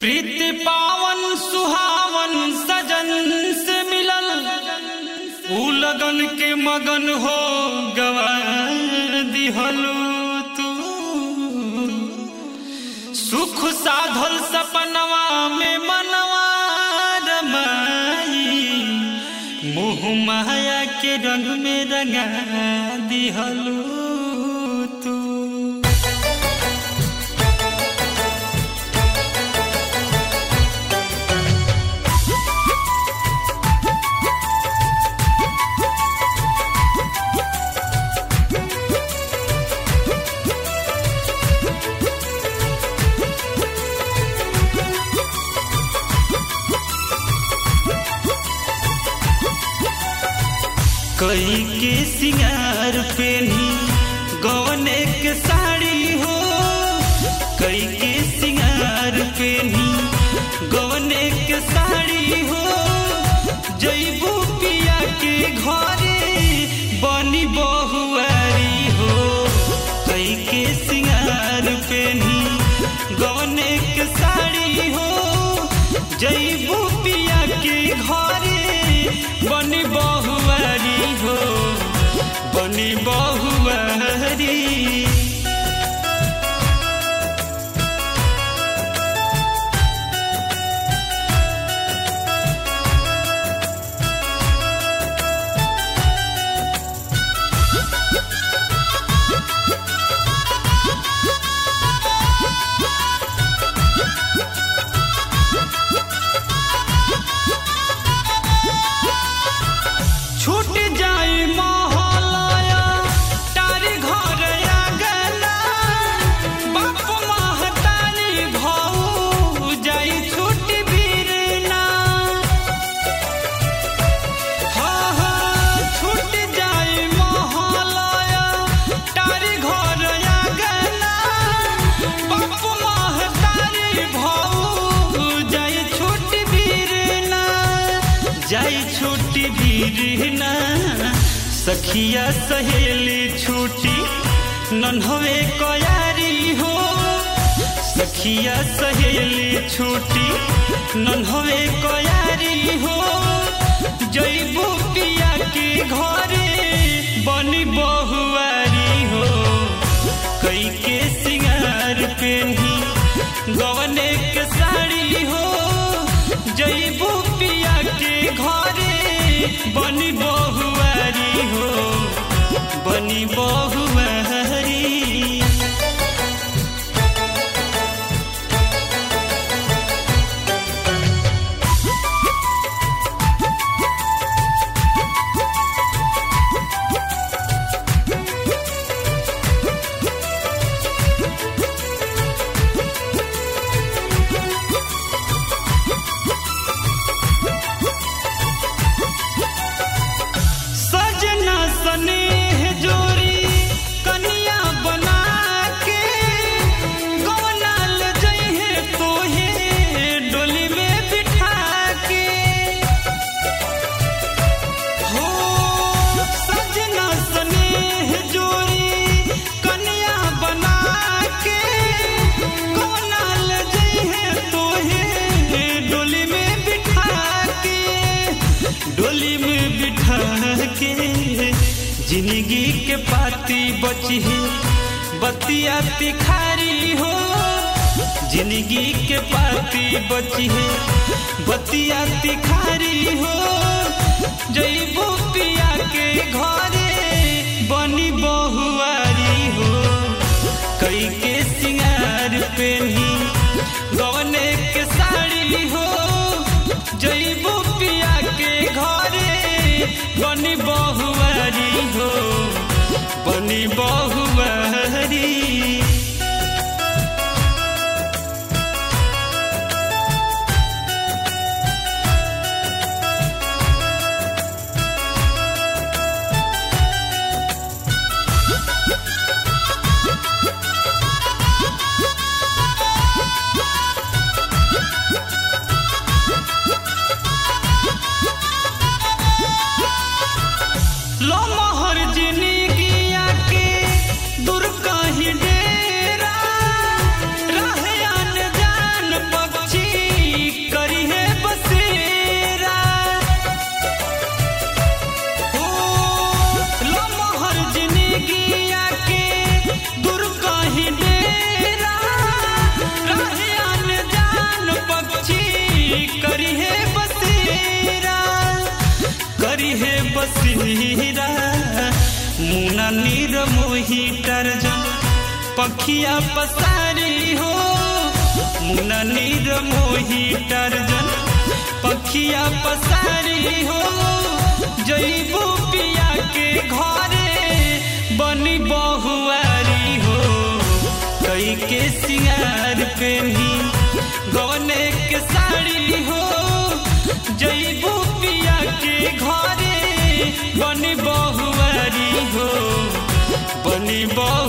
प्रीति पावन सुहावन सजन से मिलल ऊ लगन के मगन हो गवा दिहलू तू सुख साधल सपनवा में मनवा रमाई मोह माया के रंग में रंगा दिहलू तू कई के सिंगार पेनी गवने के साड़ी हो कई के सिंगार पेनी गवने के साड़ी हो जैबू पिया के घरे बनी बहुआरी हो कई के सिंगार पेनी गवने के साड़ी हो जैबू पिया के घरे बनी बहुआरी हो बनी बहुआरी छूट जाई मोहलाया तारी घर आगला बाप महतारी भाऊ जाई छूट बीरना हाँ हाँ छूट जाई मोहलाया तारी घर आगला बाप महतारी भाऊ जाई छूट बीरना जाई छूटी बीरना सखिया सहेली छूटी नन्हवे कयारी हो सखिया सहेली छूटी नन्हवे कयारी हो जैबू पिया के घरे बनी बहुआरी हो कई के सिंगार पेनी गवने के साड़ी हो जैबू पिया के घरे बनी बहुआरी हो बनी बहुआरी सजना स्नेह जोरी कनिया बना के गवनाल जइहे तोहे डोली में बिठा के हो सजना स्नेह जोरी कनिया बना के गवनाल जइहे तोहे डोली में बिठा के डोली में बिठा के जिंदगी के पाती बची है बतिया तिखारी हो जिंदगी के पाती बची है बतिया तिखारी हो जैबू पिया के घरे बनी बहुआरी हो कई के सिंगार पेनी गवने के साड़ी हो जैबू पिया के घरे बनी बहुआरी हो बनी बहुआरी लो मोहर जिंदगिया के बसीरा मुना नीर मोही टर्जन पखिया पसारी हो मुना नीर मोही टर्जन पखिया पसारी हो जईबू पिया के घरे बनी बहुआरी हो कई के सिंगार पेनी गौने के साड़ी हो जईबू पिया के घरे बनी बहुआरी हो बनी बहु